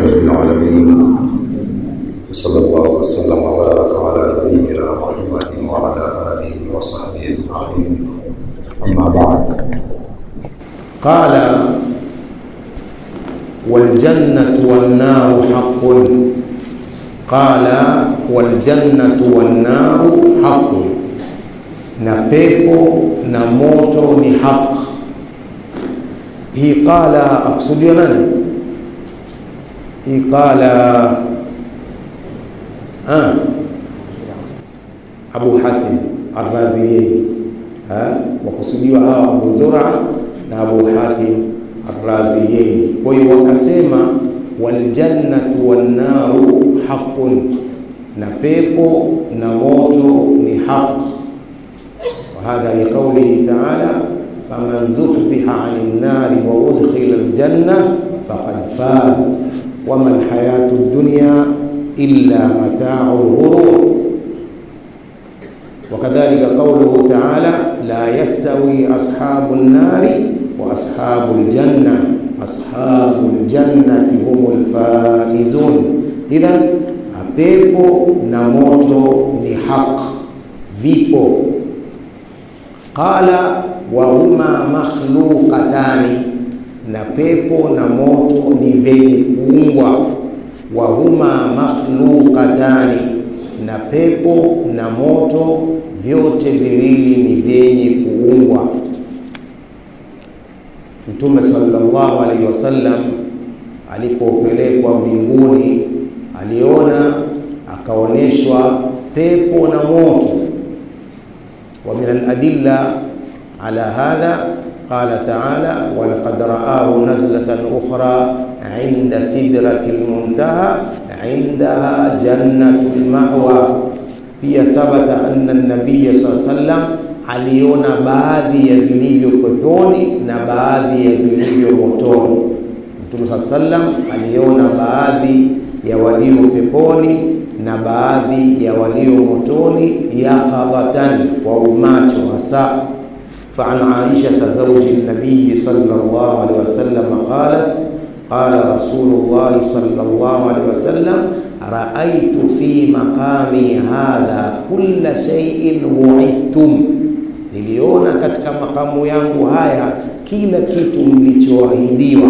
رب العالمين وصلى الله وسلم وبارك على نبينا محمد وعلى آله وصحبه أجمعين أما بعد قال والجنة والنار حق قال والجنة والنار حق na pepo na moto ni haq hii qala akusudiwa nani hii qala ah, abu hatim arraziyeni wakusudiwa hawa abu zura na abu hatim arraziyeni kwa hiyo wakasema waljannatu wannaru haqun na pepo na moto ni haq وهذا لقوله تعالى فمن زحزح عن النار وأدخل الجنة فقد فاز وما الحياة الدنيا إلا متاع الغرور وكذلك قوله تعالى لا يستوي أصحاب النار وأصحاب الجنة أصحاب الجنة هم الفائزون إذا pepo na moto ni haq vipo qala wahuma makhluqatani na pepo na moto ni vyenye kuumbwa wahuma makhluqatani na pepo na moto vyote viwili ni vyenye kuumbwa mtume sallallahu alaihi wasallam alipopelekwa mbinguni aliona akaonyeshwa pepo na moto ومن الأدلة على هذا قال تعالى ولقد رآه نزلة أخرى عند سدرة المنتهى عندها جنة المأوى pia thabata anna nabiya saa sallam aliona baadhi ya vilivyo peponi na baadhi ya vilivyo motoni. Mtume saa sallam aliona baadhi ya walio peponi na baadhi ya walio motoni yaqadhatan, kwa umacho hasa. فعن عائشة زوج النبي صلى الله عليه وسلم قالت قال رسول الله صلى الله عليه وسلم رأيت في مقامي هذا كل شيء وعدتم niliona katika makamu yangu haya kila kitu mlichoahidiwa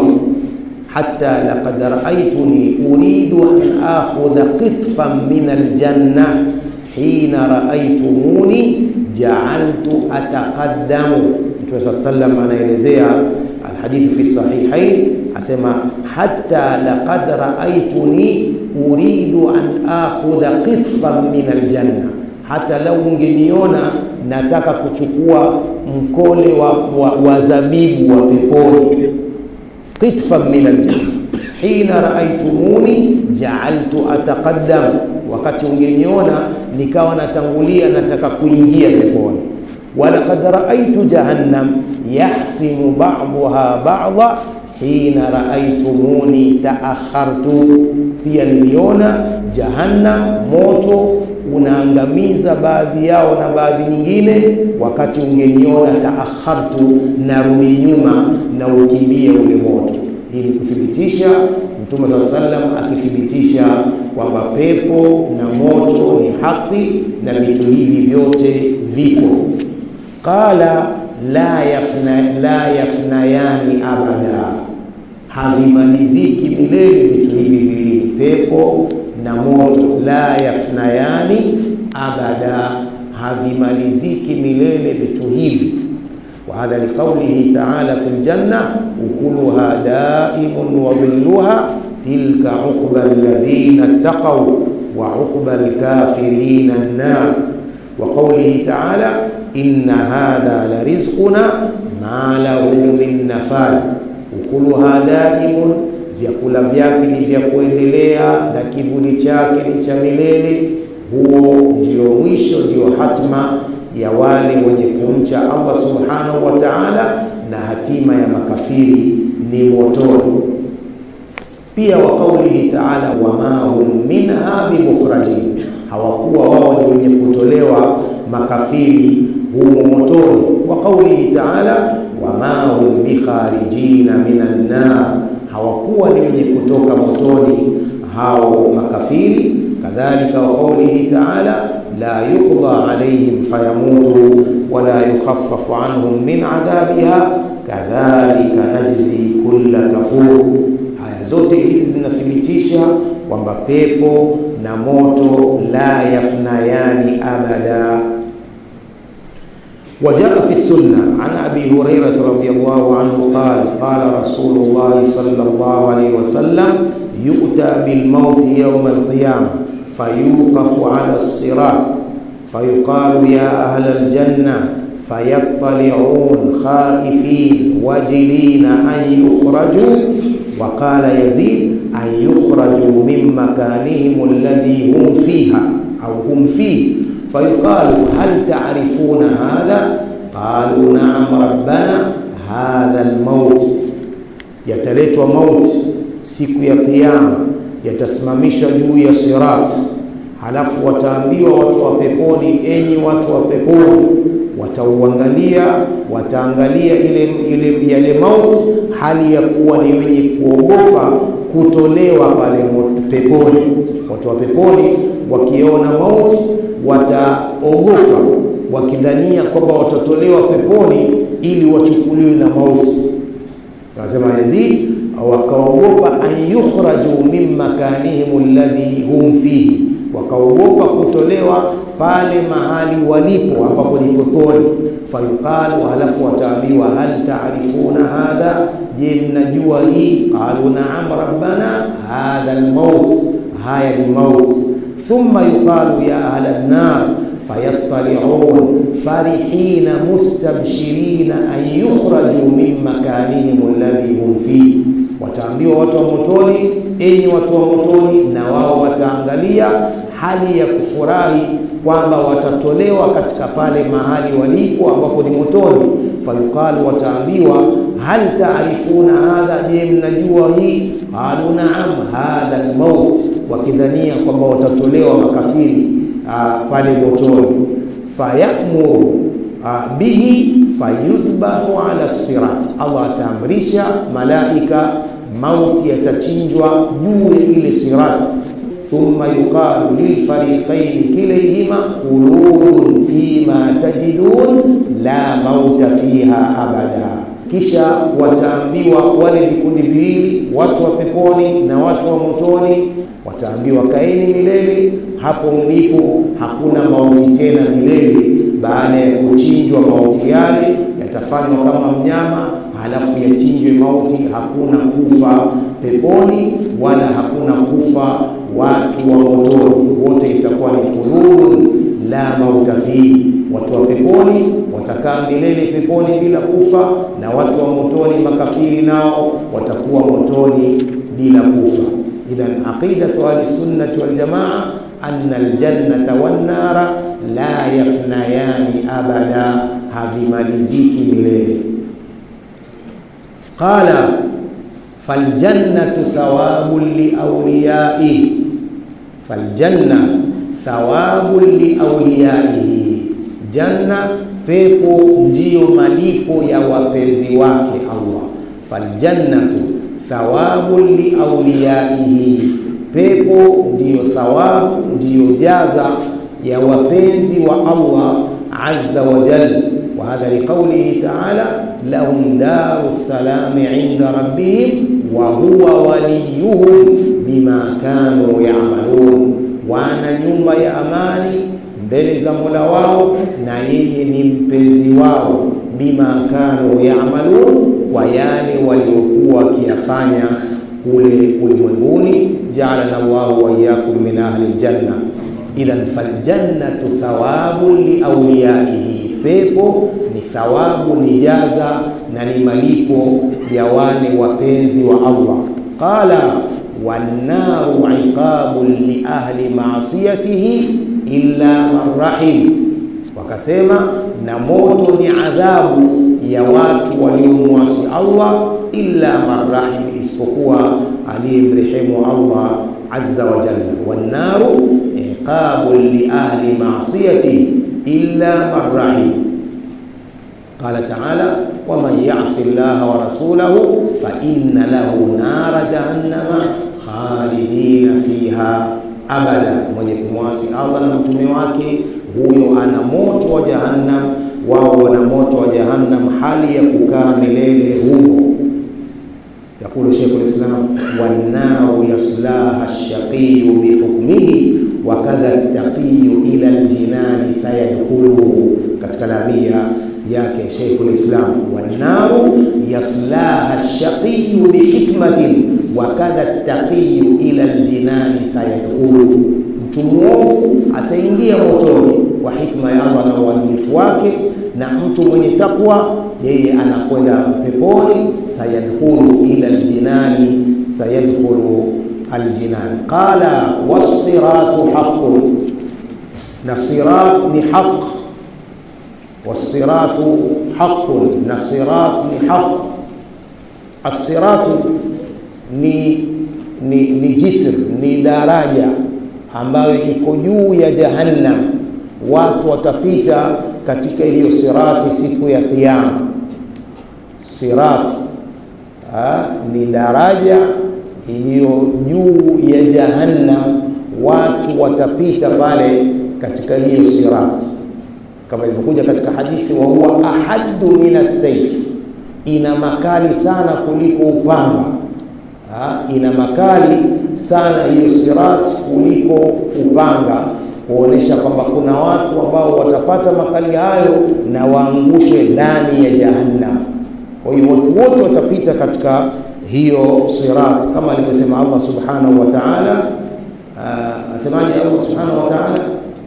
hata laqad raaituni uridu an akhudha qitfan min aljanna hina raaitumuni jaaltu ataqaddamu mtume saa sallam anaelezea alhadithi fi sahihain asema hata laqad raaituni uridu an akhudha qitfan min aljanna hata lau ungeniona nataka kuchukua mkole wa, wa, wa zabibu wa peponi qitfan min aljanna hina raaitumuni jaaltu ataqaddam wakati ungeniona nikawa natangulia nataka kuingia peponi walaqad raaitu jahannam yahtimu ba'daha ba'dha hina raaitumuni taakhartu, pia niliona jahannam moto unaangamiza baadhi yao na baadhi nyingine, wakati ungeniona taakhartu, narudi nyuma na ukimbie ule moto. Hii ni kuthibitisha Mtume saa sallam akithibitisha kwamba pepo na moto ni haki na vitu hivi vyote vipo. Qala la yafna, la yafnayani abada, havimaliziki milele vitu hivi viwili, pepo na moto. La yafnayani abada, havimaliziki milele vitu hivi. Wa hadha liqaulihi taala fi ljanna ukuluha daimun wa dhilluha tilka uqba alladhina ttaqaw wa uqba alkafirina annar wa qaulihi taala inna hadha la rizquna ma lahu min nafad, ukuluha daimun, vyakula vyake ni vya kuendelea na kivuli chake ni cha milele. Huo ndio mwisho, ndio hatma ya wale wenye kumcha Allah subhanahu wa ta'ala, na hatima ya makafiri ni motoni. Pia wa qaulihi ta'ala, wama hum minha bimukhrajin, hawakuwa wao ni wenye kutolewa makafiri humo motoni. Wa qaulihi taala wama hum bikharijina minan nar, hawakuwa ni wenye kutoka motoni hao makafiri. Kadhalika wa qaulihi taala la yuqda alaihim fayamutu wala yukhaffafu anhum min adhabiha kadhalika najzi kulla kafur. Aya zote hizi zinathibitisha kwamba pepo na moto la yafnayani abada. وجاء في السنة عن أبي هريرة رضي الله عنه قال قال رسول الله صلى الله عليه وسلم يؤتى بالموت يوم القيامة فيوقف على الصراط فيقال يا أهل الجنة فيطلعون خائفين وجلين أن يخرجوا وقال يزيد أن يخرجوا من مكانهم الذي هم فيها أو هم فيه فيقال هل تعرفون هذا قالوا نعم ربنا هذا الموت yataletwa mauti siku ya kiyama yatasimamishwa juu ya sirat halafu wataambiwa watu wa peponi enyi watu wa peponi watauangalia wataangalia ile, ile yale mauti hali ya kuwa ni wenye kuogopa kutolewa pale peponi watu wa peponi wakiona mauti wataogopa wakidhania kwamba watatolewa peponi ili wachukuliwe na mauti. Anasema Yazid, wakaogopa an yukhraju min makanihim alladhi hum fihi, wakaogopa kutolewa pale mahali walipo ambapo ni peponi. Fayuqalu, halafu wataambiwa hal taarifuna hadha, je, mnajua hii? Qalu naam rabbana hadha almaut, haya ni mauti ثم يقال يا أهل النار فيطلعون فرحين مستبشرين أن يخرجوا من مكانهم الذي هم فيه wataambiwa watu wa motoni enyi watu wa motoni na wao wataangalia hali ya kufurahi kwamba watatolewa katika pale mahali walipo ambapo ni motoni fayuqalu wataambiwa hal taarifuna hadha je mnajua hii qalu naam hadha almaut wakidhania kwamba watatolewa makafiri uh, pale motoni fayamuru uh, bihi fayudhbahu ala sirat allah ataamrisha malaika mauti yatachinjwa juu ya ile sirat thumma yuqalu lilfariqaini kilayhima qulubun fima tajidun la mauta fiha abada kisha wataambiwa wale vikundi viwili watu wa peponi na watu wa motoni wataambiwa kaeni milele hapo mlipo hakuna mauti tena milele baada ya kuchinjwa mauti yale yatafanywa kama mnyama halafu yachinjwe mauti hakuna kufa peponi wala hakuna kufa watu wa motoni wote itakuwa ni khuludun la mauta fihi watu wa peponi watakaa milele peponi bila kufa na watu wa motoni makafiri nao watakuwa motoni bila kufa idhan aqidatu ahlisunnati waljamaa anna aljannata wannara la yafnayani abada havimaliziki milele qala faljannatu thawabun liauliyaihi faljanna thawabun liauliyaihi janna pepo ndiyo malipo ya wapenzi wake Allah faljannatu thawabun liauliyaihi pepo ndiyo thawabu ndiyo jaza ya wapenzi wa Allah azza wa jalla وهذا لقوله تعالى لهم دار السلام عند ربهم وهو وليهم بما كانوا يعملون wana nyumba ya amani mbele za Mola wao na yeye ni mpenzi wao bima kanu yaamalun kwa yale waliokuwa wakiyafanya kule ulimwenguni jaalana Allahu wa iyyakum min ahli aljanna idhan faljannatu thawabun liauliyaihi pepo ni thawabu ni jaza na ni malipo ya wale wapenzi wa Allah qala wannaru iqabun li ahli maasiyatihi illa man rahim wakasema na moto ni adhabu ya watu waliomwasi Allah illa man rahim isipokuwa aliyemrehemu Allah azza wa jalla wannaru iqabun li ahli maasiyatihi illa man rahim qala taala waman yasi llaha wa rasulahu fainna lahu nara jahannama khalidina fiha abada, mwenye kumwasi Allah na mtume wake huyo ana moto wa jahannam, wao wana moto wa jahannam, hali ya kukaa milele humo. Yaqulu Sheikhul Islam, wannaru yaslaha shaqiyu bihukmihi wa kadha taqiyu ila aljinani sayadkhuluhu, katika lamia yake Sheikhul Islam, wannaru yaslaha shaqiyu bihikmatin wa kadha taqiyu ila aljinani sayadkhuluhu, mtu mwovu ataingia motoni kwa hikma ya Allah na uadilifu wake, na mtu mwenye takwa yeye anakwenda peponi. sayadkhulu ila aljinani sayadkhulu aljinan. Qala wassiratu haqqun, na sirat ni haq. Wassiratu haqqun, na sirat ni haq. Assiratu ni ni, ni jisr, ni daraja ambayo iko juu ya Jahannam. Watu watapita katika hiyo sirati siku ya Kiyama. Sirat ha, ni daraja iliyo juu ya Jahannam. Watu watapita pale katika hiyo sirati, kama ilivyokuja katika hadithi, wa huwa ahaddu min as-sayf, ina makali sana kuliko upanga. Ha, ina makali sana hiyo sirati kuliko upanga kuonesha kwamba kuna watu ambao watapata makali hayo na waangushwe ndani ya Jahannam. Kwa hiyo watu wote watapita katika hiyo sirat, kama alivyosema Allah subhanahu wa ta'ala. Asemaje Allah subhanahu wa ta'ala?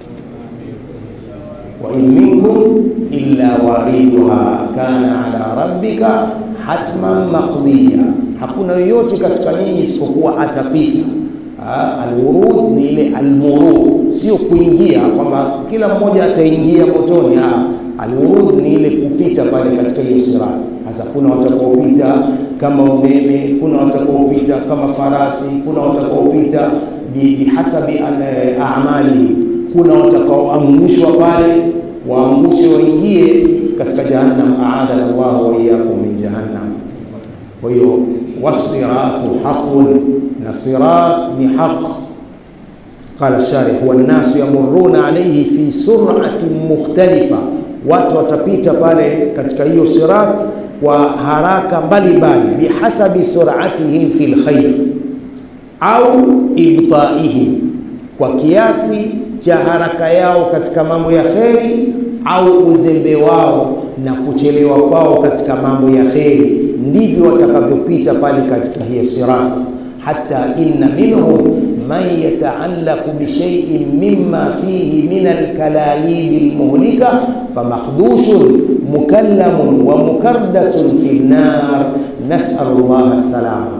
wa in minkum illa wariduha kana ala rabbika hatman maqdiya, hakuna yoyote katika nyinyi isipokuwa atapita Alwurud ni ile almurud, sio kuingia kwamba kila mmoja ataingia motoni. Alwurud ni ile kupita pale katika hiyo sirat. Sasa kuna watakaopita kama umeme, kuna watakaopita kama farasi, kuna watakaopita bihasabi amali, kuna watakaoangushwa pale, waangushe waingie katika jahannam. Aadana Allahu wa iyyakum min jahannam. Kwa hiyo wasiratu haqun, na sirat ni haq. Qala sharih, huwa nnasu yamuruna alayhi fi sur'atin mukhtalifa, watu watapita pale katika hiyo sirat kwa haraka mbalimbali, bihasabi sur'atihim fil khair au ibtaihim, kwa kiasi cha haraka yao katika mambo ya kheri au uzembe wao na kuchelewa kwao katika mambo ya kheri ndivyo watakavyopita pale katika hiyo sirat. Hata inna minhum man yataallaqu bishaiin mimma fihi min alkalalili lmuhlika famakdushun mukallamun wa mukardasun fi nnar, nasalu llaha salama.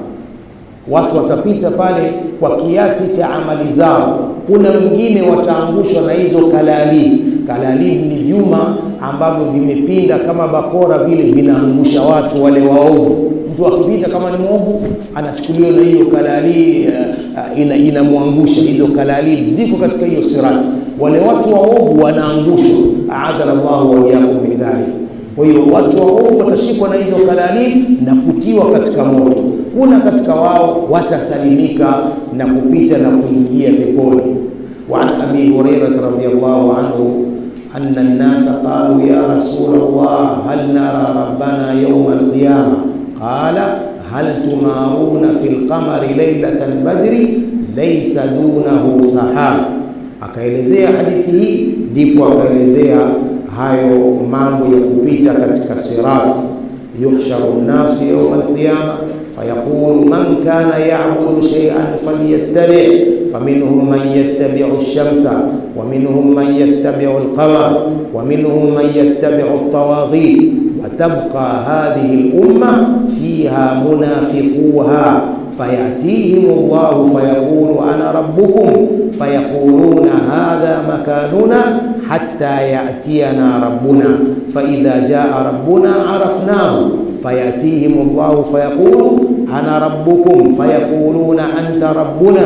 Watu watapita pale kwa kiasi cha amali zao. Kuna wengine wataangushwa na hizo kalalili. Kalalili ni vyuma ambavyo vimepinda kama bakora vile, vinaangusha watu wale waovu. Mtu akipita kama ni mwovu, anachukuliwa na hiyo kalalili uh, ina, inamwangusha. Hizo kalalili ziko katika hiyo sirati, wale watu waovu wanaangushwa. aadhana Allahu wa iyyakum min dhalik. Kwa hiyo watu waovu watashikwa na hizo kalalili na kutiwa katika moto. Kuna katika wao watasalimika na kupita na kuingia peponi. wa an abi hurairah radhiyallahu anhu anna an-nasa qalu ya rasul Allah hal nara rabbana yawm al-qiyamah qala hal tumaruna fil qamari laylatal badri laysa dunahu sahab. Akaelezea hadithi hii, ndipo akaelezea hayo mambo ya kupita katika sirat. yuhsharu nnasu yawma alqiyama fayaqulu man kana ya'budu shay'an falyattabi' faminhum man yattabi'u ash-shamsa wa minhum man yattabi'u al-qamar wa minhum man yattabi'u at-tawaghit wa tabqa hadhihi al-umma fiha munafiquha fayatihim Allahu fayaqulu ana rabbukum fayaquluna hadha makanuna hatta yatiyana rabbuna faidha jaa rabbuna arafnahu fayatihim Allahu fayaqulu ana rabbukum fayaquluna anta rabbuna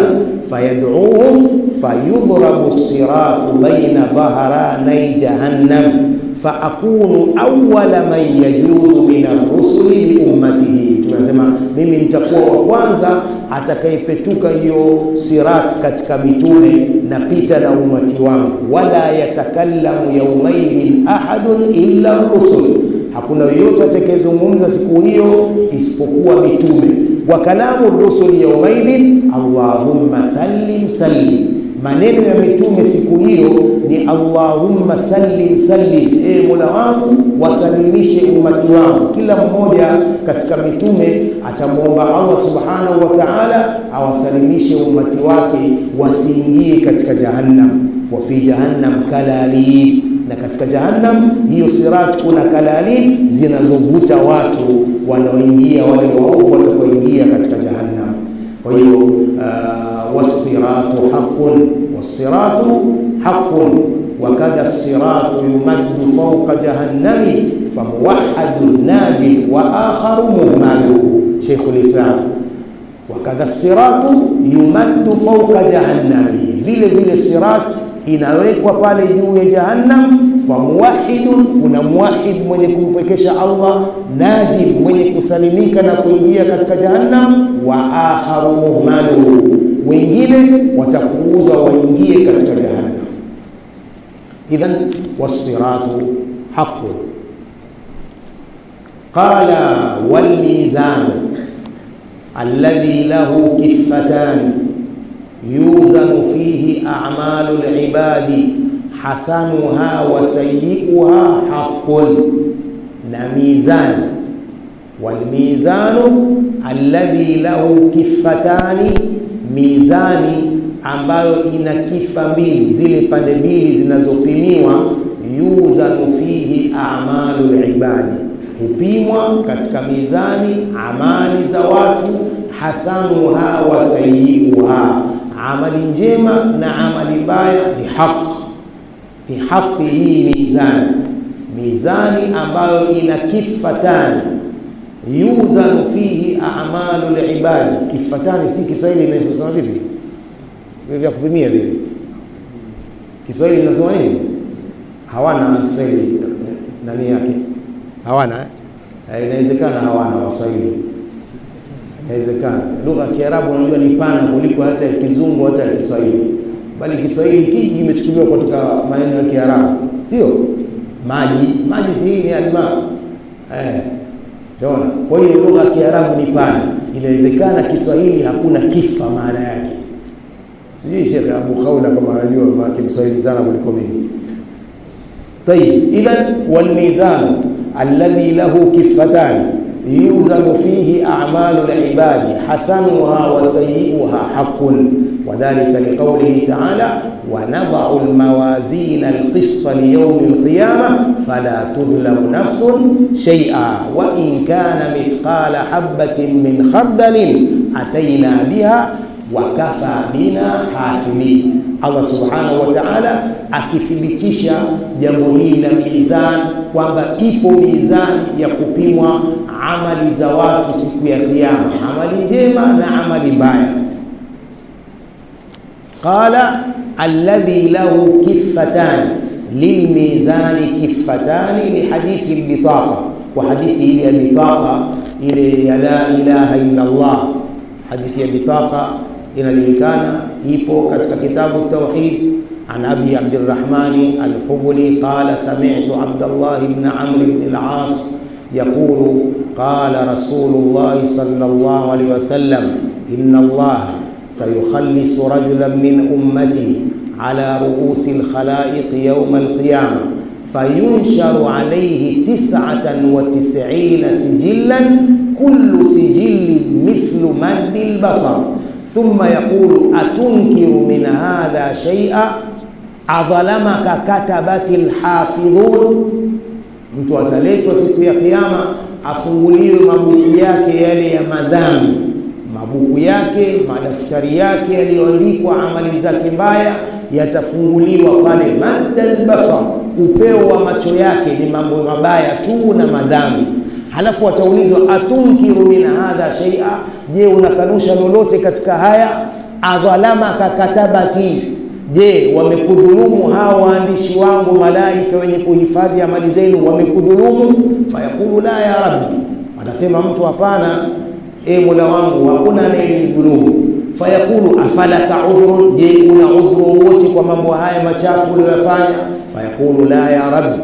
fayad'uuhum fayudrabu as-siratu bayna dhahranay jahannam faakunu awala man yajuzu min arrusuli liummatihi, tunasema mimi nitakuwa wa kwanza atakayepetuka hiyo sirat katika mitume, napita na umati wangu. Wala yatakallamu yaumaidhin ahadun illa rusul, hakuna yoyote atakayezungumza siku hiyo isipokuwa mitume. Wa kalamu rusuli yaumaidhin allahumma sallim sallim maneno ya mitume siku hiyo ni allahumma sallim sallim, e mola wangu wasalimishe umati wangu. Kila mmoja katika mitume atamwomba Allah subhanahu wa ta'ala awasalimishe umati wake wasiingie katika jahannam. Wa fi jahannam kalalib, na katika jahannam hiyo sirat kuna kalalib zinazovuta watu wanaoingia, wale waovu watakaoingia katika jahannam. Kwa hiyo uh, wasiratu haqqun wasiratu haqqun wakadha siratu yumaddu fawqa jahannami famuwahhadun naji wa akharu muhmalu. Sheikhul Islam, wakadha siratu yumaddu fawqa jahannami, vile vile sirat inawekwa pale juu ya jahannam. Famuwahidun, kuna muwahid mwenye kumpwekesha Allah, naji mwenye kusalimika na kuingia katika jahannam, wa akharu muhmalu, wengine watakuuzwa waingie katika jahannam. Idhan wassiratu haqqun. Qala walmizanu alladhi lahu kiffatani yuzanu fihi a'malu al-ibadi hasanuha wa sayyi'uha haqqun, na mizani walmizanu alladhi lahu kiffatani, mizani ambayo ina kifa mbili, zile pande mbili zinazopimiwa. Yuzanu fihi a'malu al-ibadi, hupimwa katika mizani amali za watu. Hasanuha wa sayyi'uha amali njema na amali mbaya ni haki, ni haki hii mizani, mizani ambayo ina kifatani. Yuzanu fihi a'malu al-ibadi, kifatani si Kiswahili inasema vipi? Vya kupimia vile, Kiswahili inasema nini? Hawana Kiswahili nani yake, hawana eh? Inawezekana hawana Waswahili inawezekana lugha ya Kiarabu unajua ni pana kuliko hata ya Kizungu hata ya Kiswahili, bali Kiswahili kingi kimechukuliwa kutoka maneno ya Kiarabu, sio maji. Maji si hii ni alma eh, unaona. Kwa hiyo lugha ya Kiarabu ni pana, inawezekana Kiswahili hakuna kifa maana yake. Sijui Sheikh Abu Khawla kama anajua maana Kiswahili sana kuliko mimi. Tayib, idhan wal mizan alladhi lahu kifatani yuzanu fihi a'malu al-ibadi hasanuha wa sayyi'uha haqqun wa dhalika liqawlihi ta'ala wa nada'u al-mawazina al-qista li yawmi al-qiyamah fala tudhlamu nafsun shay'a wa in kana mithqala habatin min khardalin atayna biha wa kafa bina hasibin. Allah subhanahu wa ta'ala akithibitisha jambo hili la mizani kwamba ipo mizani ya kupimwa amali za watu siku ya Kiyama, amali njema na amali mbaya. Qala alladhi lahu kiffatani lilmizani kiffatani lihadithi albitaqa, wa hadithi ile ya bitaqa ile ya la ilaha illa Allah, hadithi ya bitaqa inajulikana, ipo katika kitabu Tauhid an abi Abdirrahmani Alhubuli qala sami'tu Abdallah ibn Amr ibn al-As yaqulu qala Rasulullah sallallahu alayhi wasallam inna Allah sayukhallisu rajulan min ummati ala ru'usi al-khalaiq yawm al-qiyamah fayunsharu alayhi tis'atan wa tis'ina sijillan kullu sijillin mithlu maddi al-basar thumma yaqulu atunkiru min hadha shay'a adhalamaka katabati lhafidhun, mtu ataletwa siku ya Kiyama afunguliwe mabuku yake yale ya madhambi, mabuku yake, madaftari yake yaliyoandikwa amali zake mbaya yatafunguliwa pale, madda albasar, upeo wa macho yake ni mambo mabaya tu na madhambi. Halafu ataulizwa atunkiru min hadha shay'a, je, unakanusha lolote katika haya? Adhalamaka katabati je wamekudhulumu hawa waandishi wangu malaika wenye kuhifadhi amali zenu wamekudhulumu fayaqulu la ya rabbi atasema mtu hapana e mola wangu hakuna anayenidhulumu fayaqulu afalaka udhrun je una udhuru wote kwa mambo haya machafu uliyoyafanya fayaqulu la ya rabbi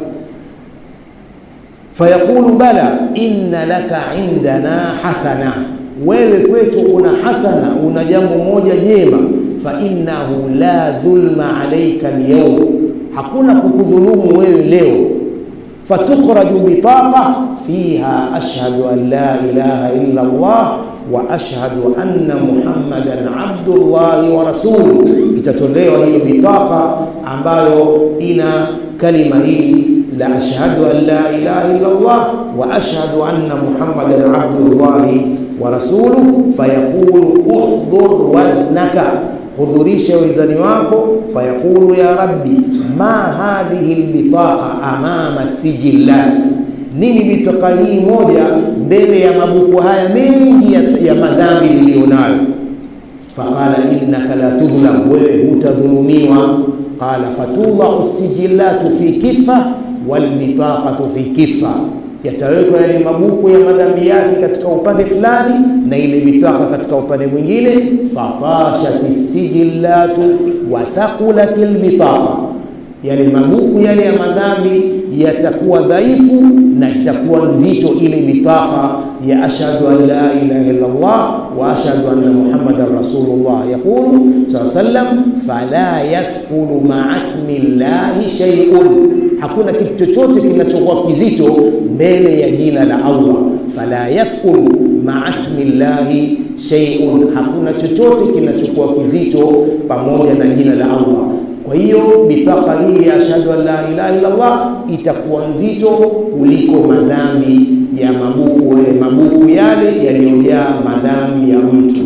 fayaqulu bala inna laka indana hasana wewe kwetu una hasana una jambo moja jema fa innahu la dhulma alayka alyawm hakuna kukudhulumu wewe leo fatukhraju bitaqa fiha ashhadu an la ilaha illa Allah wa ashhadu anna muhammadan abdullahi wa rasuluh itatolewa hiyo bitaqa ambayo ina kalima hili la ashhadu an la ilaha illa Allah wa ashhadu anna muhammadan abdullahi wa rasuluh fayaqulu uhdhur waznaka hudhurisha wizani wako fayaqulu ya rabbi ma hadhihi albitaqa amama sijillat nini bitaqa hii moja mbele ya mabuku haya mengi ya, ya madhambi niliyonayo faqala innaka la tudhlam wewe hutadhulumiwa qala fatudau sijillatu fi kifa walbitaqatu fi kifa yatawekwa yale mabuku ya madhambi yake katika upande fulani na ile bitaka katika upande mwingine fatashat sijillatu wa thaqulat albitaqa yale mabuku yale ya madhambi yatakuwa dhaifu na itakuwa nzito ile bitaka ya ashhadu an la ilaha illa Allah wa ashhadu anna muhammadan rasulullah yaqulu sallam fala yathqulu ma'a ismi llahi shay'un hakuna kitu chochote kinachokuwa kizito mbele ya jina la Allah fala yathqulu ma'a ismi llahi shay'un hakuna chochote kinachokuwa kizito pamoja na jina la Allah kwa hiyo bitaka hii ya ashhadu an la ilaha illa Allah itakuwa nzito kuliko madhambi ya mabuku mabuku yale yaliyojaa madhambi ya mtu.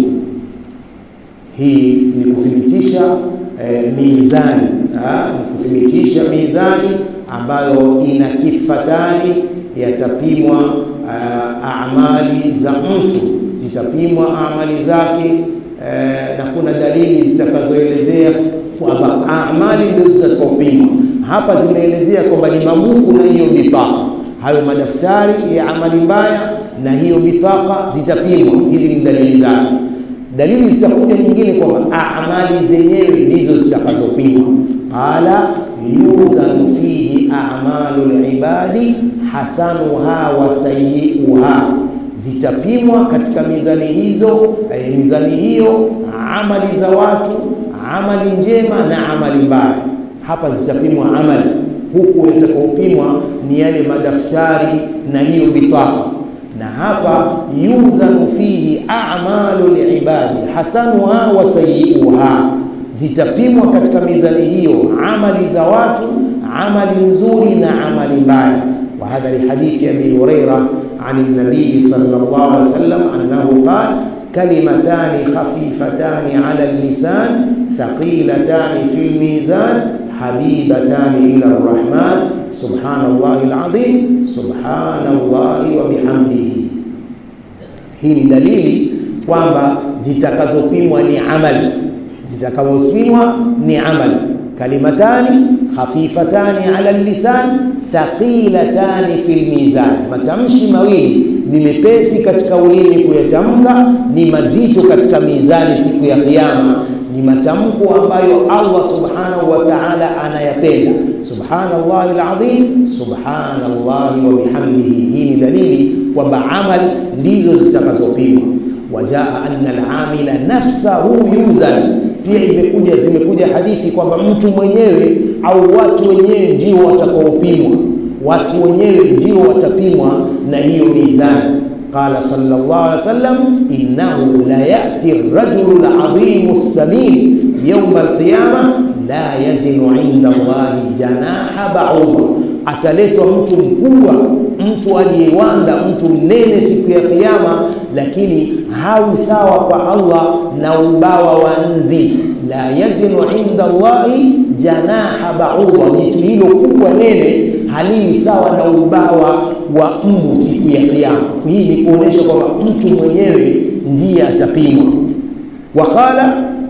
Hii ni kuthibitisha eh, mizani ha? ni kuthibitisha mizani ambayo ina kifatani, yatapimwa uh, amali za mtu, zitapimwa amali zake eh, na kuna dalili zitakazoelezea kwamba amali ndizo zitakazopimwa. Hapa zimeelezea kwamba ni mabuku na hiyo bitaka, hayo madaftari ya amali mbaya na hiyo bitaka zitapimwa. Hizi ni dalili zake. Dalili zitakuja nyingine kwamba amali zenyewe ndizo zitakazopimwa. Qala yuzanu fihi a'malu libadi hasanuha wa sayyi'uha, zitapimwa katika mizani hizo, eh, mizani hiyo amali za watu amali njema na amali mbaya. Hapa zitapimwa amali, huku yatakaopimwa ni yale madaftari na hiyo bitaka. Na hapa yuzanu fihi a'malu libadi hasanuha wa sayyi'uha, zitapimwa katika mizani hiyo amali za watu, amali nzuri na amali mbaya. Wa hadha li hadithi Abi Huraira an an-nabii sallallahu alaihi wasallam annahu qala kalimatani khafifatani ala lisan thaqilatani fi lmizan habibatani ila rrahman subhanallahi alazim subhanallahi wa bihamdihi. Hii ni dalili kwamba zitakazopimwa ni amali, zitakazopimwa ni amali. Kalimatani khafifatani ala lisan thaqilatani fi lmizan, matamshi mawili ni mepesi katika ulimi kuyatamka, ni mazito katika mizani siku ya Kiyama. Ni matamko ambayo Allah subhanahu wa ta'ala anayapenda. Subhanallahi alazim, subhanallahi wa bihamdihi. Hii ni dalili kwamba amali ndizo zitakazopimwa. Wajaa anna alamila nafsahu yuzan, pia imekuja zimekuja hadithi kwamba mtu mwenyewe au watu wenyewe ndio watakaopimwa watu wenyewe ndio watapimwa na hiyo mizani. Qala sallallahu alaihi wasallam, innahu la yati rajulu ladhimu samin yauma alqiyama la yazinu inda Allahi janaha bauda, ataletwa mtu mkubwa, mtu aliyewanda, mtu mnene siku ya Kiyama, lakini hawi sawa kwa Allah na ubawa wa nzi. La yazinu inda Allahi janaha bauda, jitu hilo kubwa nene haliwi sawa na ubawa wa mbu siku ya Kiyama. Hii ni kuonesha kwamba mtu mwenyewe ndiye atapimwa. Wakala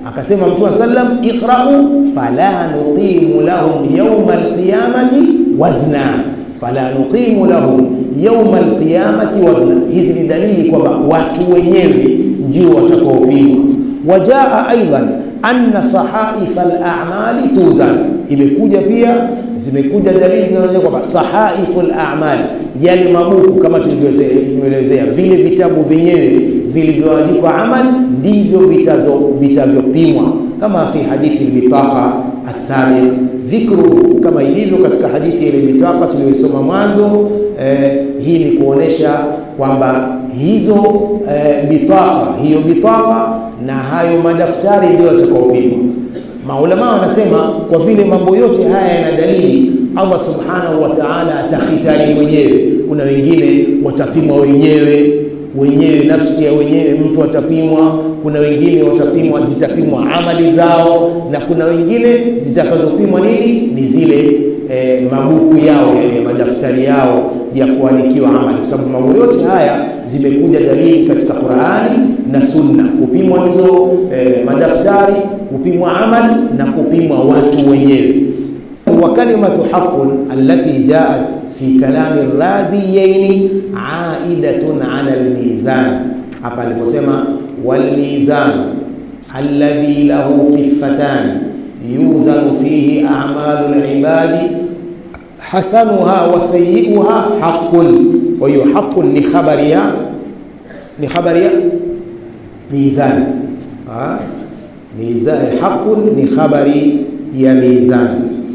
akasema mtume sallam iqra'u fala nuqimu lahum yawma alqiyamati wazna fala nuqimu lahum yawma alqiyamati wazna hizi ni dalili kwamba watu wenyewe ndio watakaopimwa wajaa aidan anna sahaifa al-a'mali tuzan imekuja pia zimekuja dalili zinazoonyesha kwamba sahaifu al-a'mal yale mabuku kama tulivyoelezea vile vitabu vyenyewe vilivyoandikwa amal ndivyo vitazo vitavyopimwa kama fi hadithi al-bitaqa as-sabiq dhikru kama ilivyo katika hadithi ile bitaqa tuliyosoma mwanzo eh, hii ni kuonesha kwamba hizo eh, bitaqa hiyo bitaqa na hayo madaftari ndio yatakaopimwa. Maulama wanasema kwa vile mambo yote haya yana dalili, Allah subhanahu wa ta'ala atakhitari mwenyewe. Kuna wengine watapimwa wenyewe wenyewe, nafsi ya wenyewe mtu atapimwa. Kuna wengine watapimwa, zitapimwa amali zao, na kuna wengine zitakazopimwa nini, ni zile e, mabuku yao yale madaftari yao ya kuandikiwa amali, kwa sababu mambo yote haya zimekuja dalili katika Qur'ani na Sunna, kupimwa hizo e, madaftari, kupimwa amali na kupimwa watu wenyewe. wa kalimatu haqqun allati jaat fi kalami raziyaini aidatun ala almizan, hapa aliposema walmizan alladhi lahu kiffatani yuzanu fihi a'malu alibadi hasanuha wa sayyi'uha haqqun. Kwa hiyo haqqun ni khabari ya ni khabari ya mizan. Ah, mizan haqqun ni khabari ya mizan.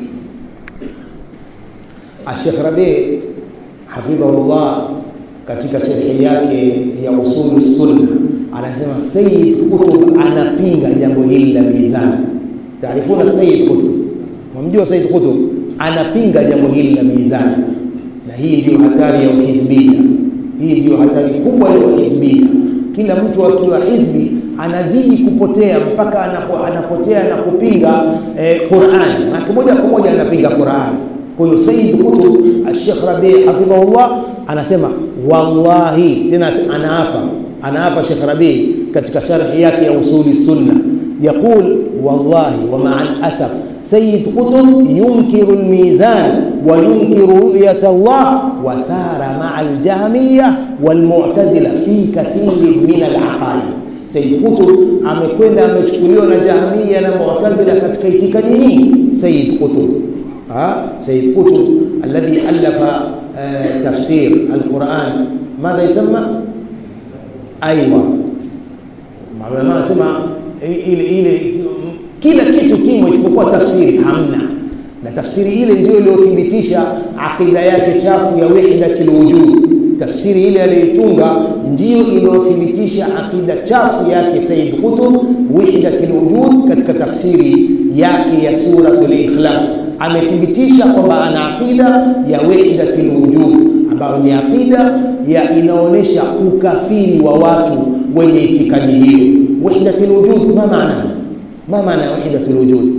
Sheikh Rabi hafidhahullah katika sharhi yake ya usulu sunna anasema Sayyid Qutb anapinga jambo hili la mizan. Taarifuna Sayyid Qutb, mwamjua Sayyid Qutb anapinga jambo hili la mizani, na hii ndiyo hatari ya uhizbia. Hii ndiyo hatari kubwa ya uhizbia. Kila mtu akiwa hizbi anazidi kupotea mpaka anapo, anapotea na kupinga eh, Qur'an, na moja kwa moja anapinga Qur'an. Kwa hiyo Sayyid Qutb Sheikh Rabi hafidhahullah anasema wallahi, tena anaapa anaapa Sheikh Rabi katika sharhi yake ya usuli sunna يقول والله ومع الأسف سيد قطب ينكر الميزان وينكر رؤية الله وسار مع الجهمية والمعتزلة في كثير من العقائد Said Qutb amekwenda amechukuliwa na Jahmiya na Mu'tazila katika itikadi nyingi. Said Qutb ha Said Qutb alladhi alafa tafsir alquran madha yusamma aywa maulama wanasema ile ile kila kitu kimo isipokuwa tafsiri hamna, na tafsiri ile ndio iliyothibitisha akida yake chafu ya wahdatul wujud. Tafsiri ile aliyotunga ndio iliyothibitisha akida chafu yake Said Qutb wahdatul wujud. Katika tafsiri yake ya suratul Ikhlas amethibitisha kwamba ana akida ya wahdatul wujud, ambayo ni akida ya inaonyesha ukafiri wa watu wenye itikadi hiyo. Wahdatul wujud ma maana ما معنى وحدة الوجود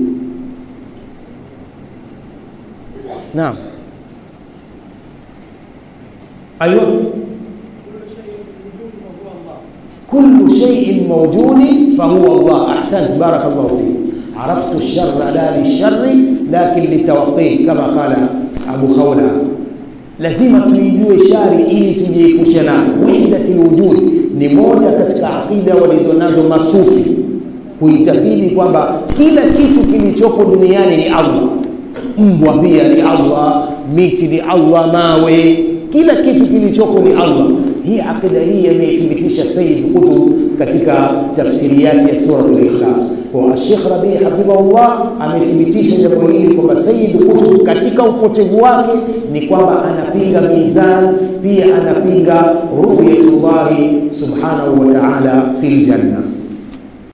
نعم أيوة كل شيء موجود فهو الله أحسنت بارك الله فيك عرفت الشر لا للشر لكن للتوقيه كما قال أبو خولة lazima tuijue shari ili tujiepushe nayo. Wahdatul wujud ni moja katika aqida walizonazo masufi kuitakidi kwamba kila kitu kilichopo duniani ni Allah. Mbwa pia ni Allah, miti ni Allah, mawe, kila kitu kilichopo ni Allah. Hii akida hii ameithibitisha Sayyid Qutb katika tafsiri yake ya suratul Ikhlas. Kwa Sheikh Rabi hafidhahullah amethibitisha jambo hili kwamba Sayyid Qutb katika upotevu wake ni kwamba anapinga mizan, pia anapinga ru'yatullahi subhanahu wa ta'ala fil janna.